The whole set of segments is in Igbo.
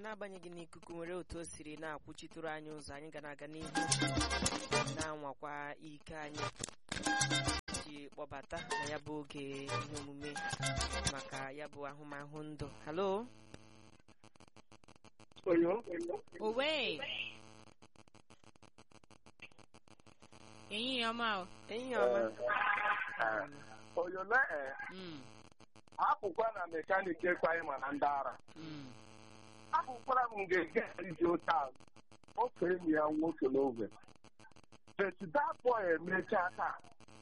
n'agbanyeghị na ikuku nwere otu o siri na-akwụchitụrụ anyị ụzọ anyị ga na-aga n'ihu na-anwakwa ike anyị ji kpọbata na ya bụ oge ihe omume maka ya bụ ahụmahụ ndụ halo owe ehihie ọma o ehihie ọma oyole e Mm, apụkwa na mekaniki ekwaghị mana ndị ara mm. apụkwara m ga-ege iji ụta ofe enyi ya nwoke n'oge betidapọ emechaa taa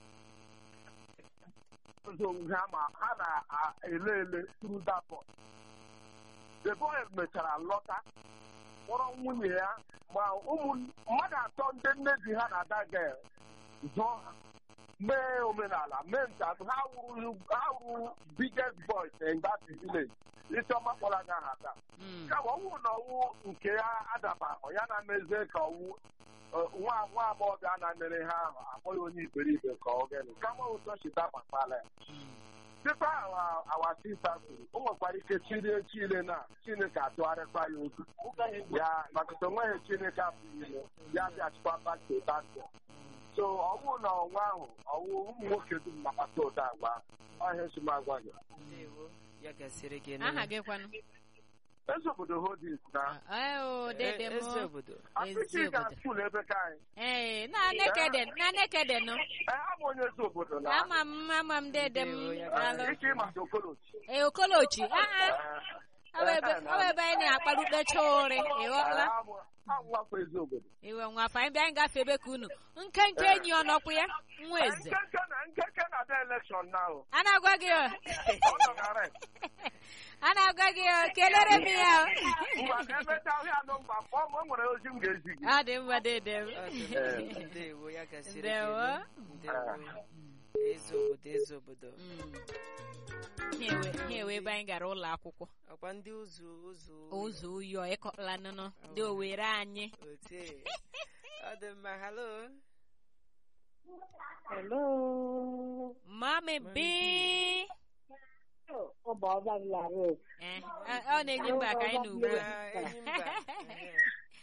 ụzọ ha ma ha na-ele ele turu dapọ the boy mechara lọta kpọrọ nwunye ya ma ụmụ mmadụ atọ ndị nne di ha na-ada ga zụọ ha mee omenala mee nka ha wuru ha wuru biggest boys in that village ịchọma kpọrọ anya ha taa Mm. kama ọnwụ na ọnwụ nke ya adabahụ ya na-emezie ka ọnwụ eh, nwa nwa agbọghọbịa na-emere ha ahụ akpọghị onye iberibe ka ọ gịnị kama ụzọ chita gbakpala ya dịkwa awa awa sista kwuru o nwekwara ike chirie chile na chineke atụgharịkwa ya ozu ya maka na onweghị chineke apụghị ime ya bịachikwa bakto bakto so ọnwụ na ọnwa ahụ ọnwụ ụmụ nwoke dum nakpata ụda agwa ọhịa esomagwa gị ndewo ya gasịrị gị aha gị kwanụ eze obodo hodis na eo dede m eze obodo apịtị ezi ga obodo skul ebe ka anyị ee na nekede na nekede nụ ee abụ onye eze obodo na ama m ama m dede m Ndewo, ya daalụ ike ịmata okolochi ee okolochi aa ọ bụ ebe ọ bụ ebe anyị na-akparụtecha ụrị ịghọla anwakwa eze obodo iwe nwafa anyị bịa anyị gafee ebe ka unu nkenke enyi ọ nọkwa ya nwa eze nkeke na nkeke na ada elekshọn na ahụ a na-agwa gị o. ọ nọ na red a na-agwa gị o, kelere m ya o. ngwa ka emeta ahịa anọ mgba kpọọ m o nwere ozi m ga-ezi gị ọ dị mma dede m Ọ dị mma. ndewo ya gasịrị gị Ndewo. ndewo eze obodo eze obodo Mm. Ha ewe- ha ewe ebe anyị gara ụlọ akwụkwọ ọkwa ndị ụzụ ụzụ ụzọ ụyọ ịkọla nụnụ dị owere anyị ote ọ dị mma halo Hello. mami bi Ọ bụ ọba m lara otu. Eh, ọ ọ na-enye mba ka anyị na ugbu a Ah, enyi mba Ehe.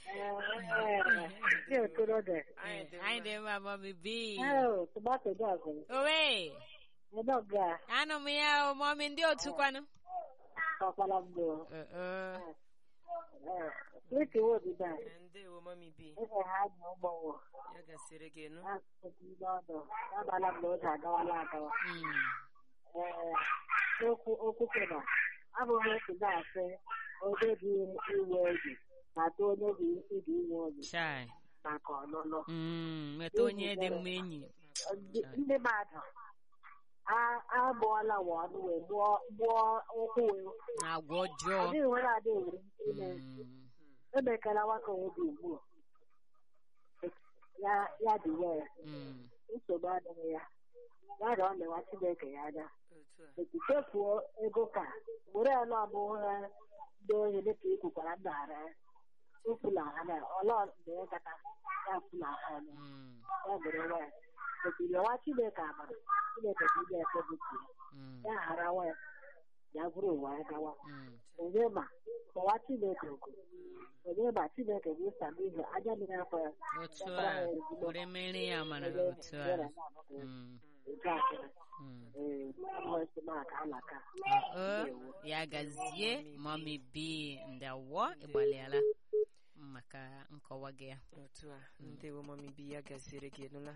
Ndị okorobịa. anyị dị anyị mma dị mma mami bi Ee, tomato dị ọgụ. owe Ebe ọ ga anụ m ya o mami ndị otu kwanụ ọkpara m bụ. Eh, eh. Wiki wobi da. Eh, ndewo mami bi Ebe ha dị ụgbọwọ. ya gasịrị gị nụ Ha kụkụ ndị ọdụ. Agbala m na oge agawala agawa. Mm. Ee, okwu okwu kwena. Abụghị otu na-asị onye dị iwe obi na-atụ onye dị ịdị iwe obi chai maka ọlụlụ. Mm, nweta onye dị mma enyi ndị ndị mmadụ a- abụọla wa ọnụ wee gbuo gbuo ụkwụ wee na agwa ọjọọ adịghị nwere adịghị ime Mm. emekala nwaka obi ugbu a. ya ya dị wee Mm. nsogbu adịghị ya ya dị ọ na-ewa chineke ya anya otu a etu chefuo ego ka were ala abụọ ha ndị ohi dịka ikwukwara ndara ụfụla ha na ọla mgbe ya kata ya fụla ha anya Mm. ya bụrụ nwa etiri ọwa chineke amara chineke ka ị ga-efe bụtu ya Mm. ya ghara nwa ya ya bụrụ ụwa ya gawa Mm. onye ma kpọwa chineke oku onye ma chineke bụ ịsa n'ihi anya mmiri afọ ya otu a were mere ya mara otu a Mm. nke akịrị Mm. ee ọmụsị maka alaka Ọ, ya gazie mami bi ndawo ịgbalịala maka nkọwa gị ya otu a ndewo mami bi ya gasịrị gị nụla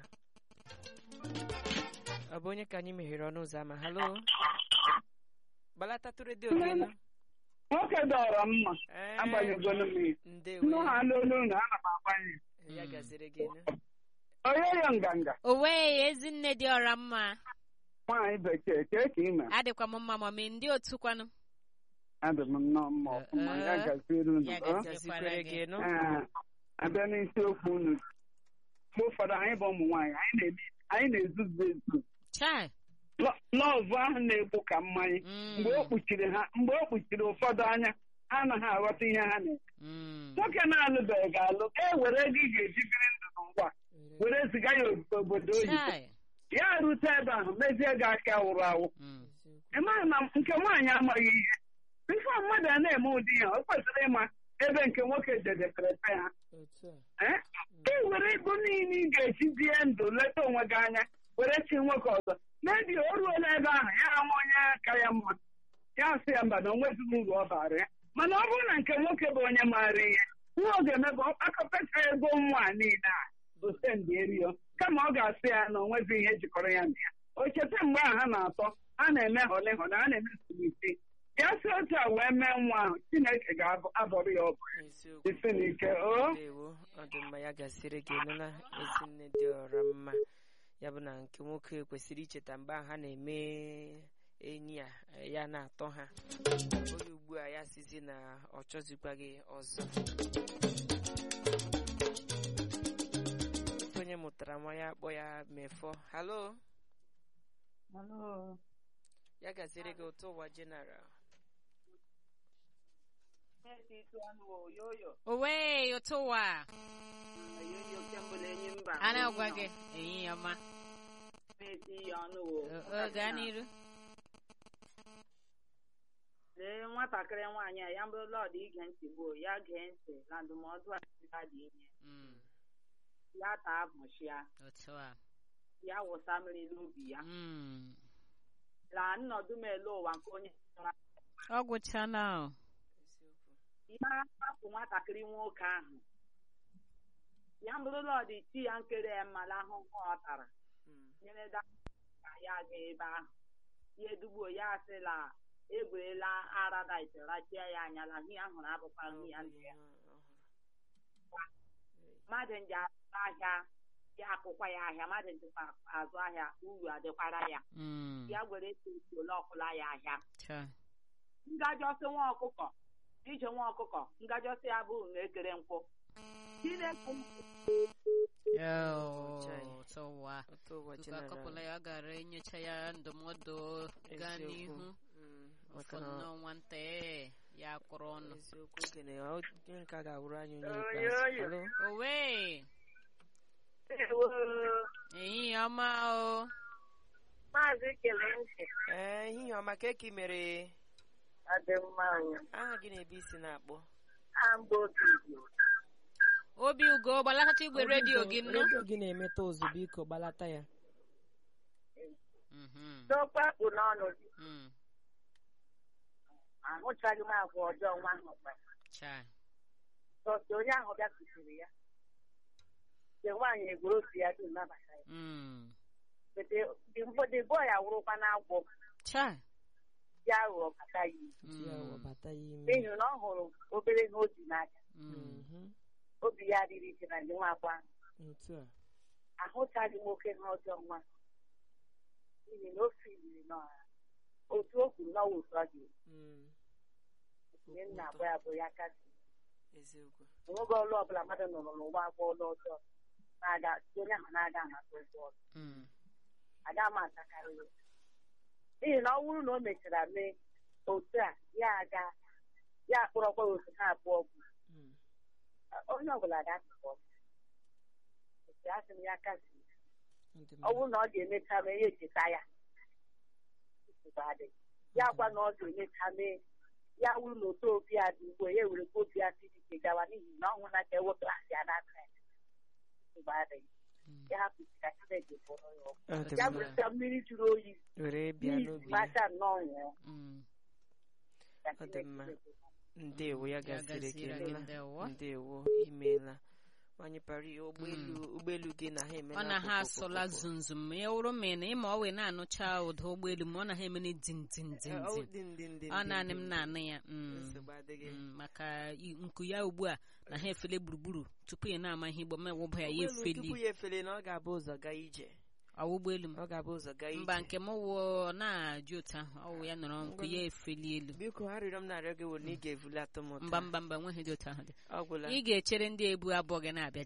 ọ bụ onye ka anyị meghere ọnụ ụzọ ama halo gbalatatụ redio gị nụ nwoke dọrọ mma Ee, agbanyegolo m ya ndewo nnu ha n'olu unu ana m agbanye ya gasịrị gị nụ onye ya nganga owe ezinne dị ọra mma nwaanyị bekee kee ka ime adịkwa m mma mami ndị otu kwanụ adị m nnọọ mma ọfụma ya gaziere unu Ya ọ? gazie. gasikwere gị nụ Ee, abịa n'isiokwu unu mgbe ụfọdụ anyị bụ ụmụ nwaanyị anyị na-ebi anyị na-ezuzu ezu chai Lọ- lọvụ ahụ na-egbu ka mmanya Mm. mgbe o kpuchiri ha mgbe o kpuchiri ụfọdụ anya ha anaghị aghọta ihe ha na Mm. nwoke na-alụbeghị ga-alụ e were ego ị ga-eji biri ndụ n'ụwa were ziga ya obodo oyibo chai ya rute ebe ahụ mezie gị aka wụrụ awụ Mm. ị maghị na nke nwaanyị amaghị ihe bifo mmadụ a na-eme ụdị ya o kwesịrị ịma ebe nke nwoke jedekere pe ha otu a Eh? ị were ego niile ị ga-eji die ndụ leta onwe gị anya were chi nwoke ọzọ mebi o ruola ebe ahụ ya ama onye aka ya mma ya sị ya mba na onwezighị uru ọ bara ya mana ọ bụrụ na nke nwoke bụ onye maara ihe nwa ọ ga-eme bụ akọpeta ego nwa a niile a osendị erio kama ọ ga-asị ya na onwezi ihe jikọrọ ya na ya o cheta mgbe ahụ ha na-atọ a na-eme hole hole a na-eme sulisi ya si otu a wee mee nwa ahụ chineke ga-abọrọ ya ọbụ eziokwu isi n'ike o ndewo ọ dị mma ya gasịrị gị nụla ezi nne dị ọra mma ya bụ na nke nwoke kwesịrị icheta mgbe ahụ ha na-eme enyi a eh, ya na-atọ ha onye ugbu a ya sizi na ọ chọzikwa gị ọzọ onye mụtara nwa ya akpọ ya mefọ halo ya gasịrị gị ụtọ ụwa jeneral owe ụtụ ụwa a na-agwa gị ehihie ọma O- o, gaa n'iru lee nwatakịrị nwaanyị a ya bụrụ lọd ige ntị gboo ya gee ntị na ndụmọdụ a ya dị inye Mm, ya taa bụchịa otu a ya wụsa mmiri n'ubi ya Mm, laa nnọdụ m ele ụwa nke onye chọrọ ọ gwụchala o. ya hapụ nwatakịrị nwoke ahụ ya bụrụ lọd ti ya nkere ya mmala ahụhụ ọ tara Mm. nyere da ka ya gaa ebe ahụ ya edugbo ya sịla egwerela aradit rachia ya anya la ihe ahụrụ abụkwa ihe ya ndị ya mmadụ nje azụ ahịa ya akwụkwa ya ahịa mmadụ njikwa azụ ahịa uru adịkwara ya Mm, ya gwere ole ọkụla ya ahịa cha. ngajọsị nwa ọkụkọ ije nwa ọkụkọ ngajọsị ya bụ na ekere nkwụ Chineke Yo, Chai. ụtụ ụwa ụtọ ụwa Tupu jeneral akọpụla ya gara enyocha ya ndụmọdụ gaa Eziokwu. n'ihu Mm, maka ụfọdụ na n'ọnwa nta ee, ya kwụrụ ọnụ eziokwu ogene onye nke a ga-awụrụ anyị onye Oyo, ikpeazụ oyo. Halo? owe ehihie ọma o maazị kele ntị ee ehihie ọma ka eke mere adị mma anyị aha gị na-ebe isi na-akpọ amba obi igbo obi ugo gbalatacha igwe redio gị nnụ redio gị na-emeta ụzụ biko gbalata ya Mhm, dọkpakpụ n'ọnụ gị mm, ahụchaghị m agwa ọjọọ nwa ahụ kpara cha. sọsọ onye ahụ bịa kụziri ya nke nwaanyị egwuru otu ya dum nabata ya Mm, dị bọọ ya wụrụkwa n'agwọ cha. ya ghụọ bata ya izu Otu ya Mm, webata ya ime n'ihi na ọ hụrụ obere ihe o ji n'aka mm, Mhm. obi ya adịghị ike na ndị nwa akwa otu a ahụchaghị m oke ha ọjọọ nwa n'ihi na o firiri n'ọha otu o kwuru n'ọwa otu ọ dị Mm. ihe nna agwa ya bụ ya kasị eziokwu onweghị ọlụ ọbụla mmadụ nụrụ n'ụwa agwa ọlụ ọjọọ na-aga onye ahụ na-aga amata ụgwọ ọlụ mm, aga m atakarị ya n'ihi na ọ bụrụ na o mechara mee otu a ya aga ya akpọrọkwa ya otu ha abụọ bụ Mm. onye ọbụla ga-atụkọ otu a sị m ya kasị Ọ dị ọ mma. bụrụ na ọ ga-emecha mee ya echeta ya nsogbu adịghị ya gwa na ọ ga-emecha mee ya wuru na otu obi a dị ugbo ya were obi ya siri ike gawa n'ihi na ọ hụ na ka ewepụ asị ya n'aka ya nsogbu adịghị mm. ya hapụ ka Chineke bụrụ ya ọgụ Ọ dị ya mma. were mmiri jụrụ oyi were bịa n'ihi n'obi ya macha nnọọ nwụọ Mm, ka Ọ dị Chineke mma. bụrụ ndewo ya ya gasịrị gị gaziere gị nla ndewo ndewo imeela nwanyị pari ụgbọelu ụgbọelu gị na ha eme ọ na ha asụla zumzum ya wụrụ ma ị na ịma ọ wee na-anụcha ụda ụgbọelu ma ọ na ha emene din din din din ọ naanị m na-anụ ya mm, nsogbu adịghị mm, maka i- nku ya ugbu a na ha efele gburugburu tupu ị na-ama ihe igbo ma ewụba ya ya ụgbọelu tupu efeli ya efele na ọ ga-abụ ụzọ gaa ije ọwụ ụgbọelu m ọ ga-abụ ụzọ gaa ije mba nke m wụ na-ajụ otu ahụ ọwụ ya nọrọ nku ya efeli elu biko arịrịọ m na-arịọ gị wụ na ị ga-evulata m mba mba mba enweghị dị otu ahụ dị ọ gwụla ị ga-echere ndị ebu abụọ gị na-abịa je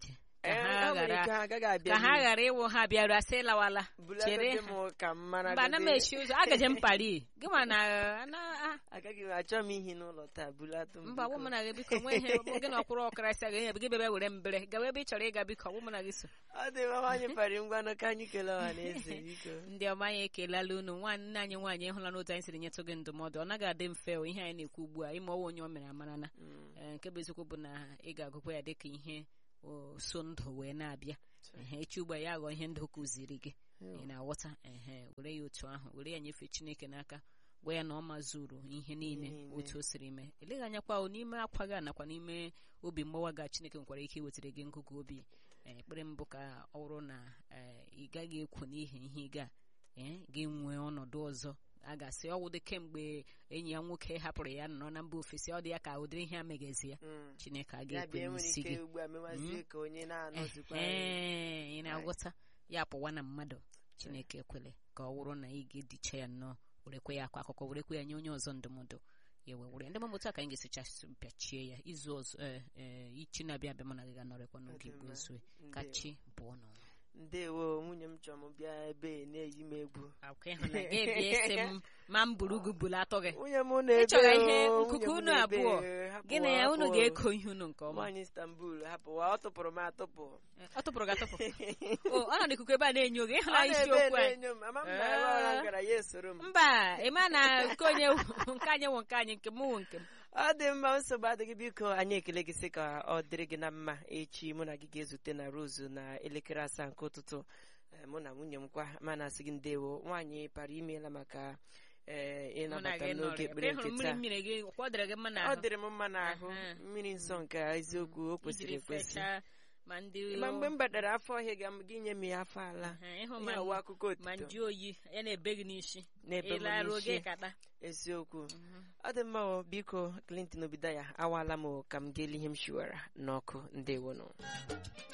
ka Ee, ha o nwere ghara ike ha agaghị abịa ka ha ghara ịwụ ha bịaru asị lawala chere chere m ka m mara mba ana m echi ụzọ agaje m pari gị ma na na- agaghị m achọ m ihi n'ụlọ taa bulatụ m mba biko. ọwụ mụ na gị biko nwe ihe gị na ọkwụrụ ọkarasị aga gị bịa were mbere gawa ebe ị chọrọ ịga biko ọwụ mụ na gị so ọ dị mma nwaanyị pari ngwanụ ka anyị kelee ọha na eze biko ndị ọma anyị ekelala unu nwanne anyị nwaanyị ịhụla n'otu anyị siri nyetụ gị ndụmọdụ ọ naghị adị mfe o, ihe anyị na-ekwu ugbu a ime ọwa onye o mere amarana Mm. Ee, nke bụ eziokwu bụ na ị ga-agụkwa ya dịka ihe o, so ndụ wee na-abịa Ehe, echi ugbu a ya ghọọ ihe ndụ kụziri gị ị na-aghọta ehe were ya otu ahụ were ya nyefee chineke n'aka gwa ya na ọ mazuru ihe niile niile. otu o siri mee eleghị anya kwa o n'ime akwa gị a nakwa n'ime obi mgbawa gị a chineke nwekwara ike iwetara gị ngụgụ obi Ee, ekpere mbụ ka ọ bụrụ na ee, ị gaghị ekwu n'ihi ihe ị ga ee, gị nwee ọnọdụ ọzọ a ga-asị ọ wụdị kemgbe enyi ya nwoke hapụrụ ya nọ na mba ofesi ọ dị ya ka ụdịrị ihe a megazi ya Mm. chineke a ya ga-ekwe bịa nwere n'isi ike gị ugbu a mewazie ka onye na-anọzikwa ee ị na-agwọta ya pụwa na mmadụ chineke ekwele ka ọ wụrụ na ị ga-edicha ya nnọọ werekwe ya akwa akụkọ werekwe ya nye onye ọzọ ndụmọdụ ya wee were ya ndị mamụta ka anyị ga-esicha pịachie ya izu ọzọ ee, ee, ichi na-abịa abịa mụ na gị ga-anọrịkwa n'oge igbo ezue ka Ndewo. chi pụọ n'ụwa ndewo nwunye m chọrọ m bịa ebe na-eyi m egwu akwa ịhụ na gị bịa esi m ma m buru gị bulu atọ gị nwunye m na-ebe Ị chọrọ ihe o, nkuku nwunye m unu na-ebe, abụọ. hapụ gị na ya unu hapụ. ga-eko ihe unu nke ọma nwaanyị istanbul hapụwa ọ tụpụrụ m atụpụ ọ tụpụrụ gị atụpụ o ọ nọ n'ikuku ebe a na-enyo gị ọ ịhụla na-ebe isiokwu anyị na-enyo m ama m na ebe ọla m gara ya esoro m mba ịma na nke onye wụ- nke anyị wụ nke anyị nke m wụ nke m ọ dị mma nsogbu adịghị biko anyị ekele gị sị ka ọ dịrị gị na mma echi mụ na gị ga-ezute na rozu na elekere asaa nke ụtụtụ Eh, mụ na nwunye m kwa mana asị gị ndewo nwaanyị para imeela maka ee mụ na ịnabata gị m n'oge nọrọ ekpere ebe ị hụrụ nke mmiri taa mmiri gị kwa ọ dịrị gị mma ọ n'ahụ dịrị m mma n'ahụ Aha. mmiri nsọ nke eziokwu o kwesịrị ijiri ekwesị fechaa ma ndị ma mgbe m batara afọ ọhịa ga gị nye m ya afọ ala Aha, ịhụ ihe ma ọwa akụkọ ma otito nju oyi ya na-ebe gị n'isi na-ebe m ịlaruo gị n'isi kata eziokwu ọ dị mma o, biko Clinton Obidaya awaala m o, ka m ga-eli ihe m shiwara n'ọkụ ndewonụ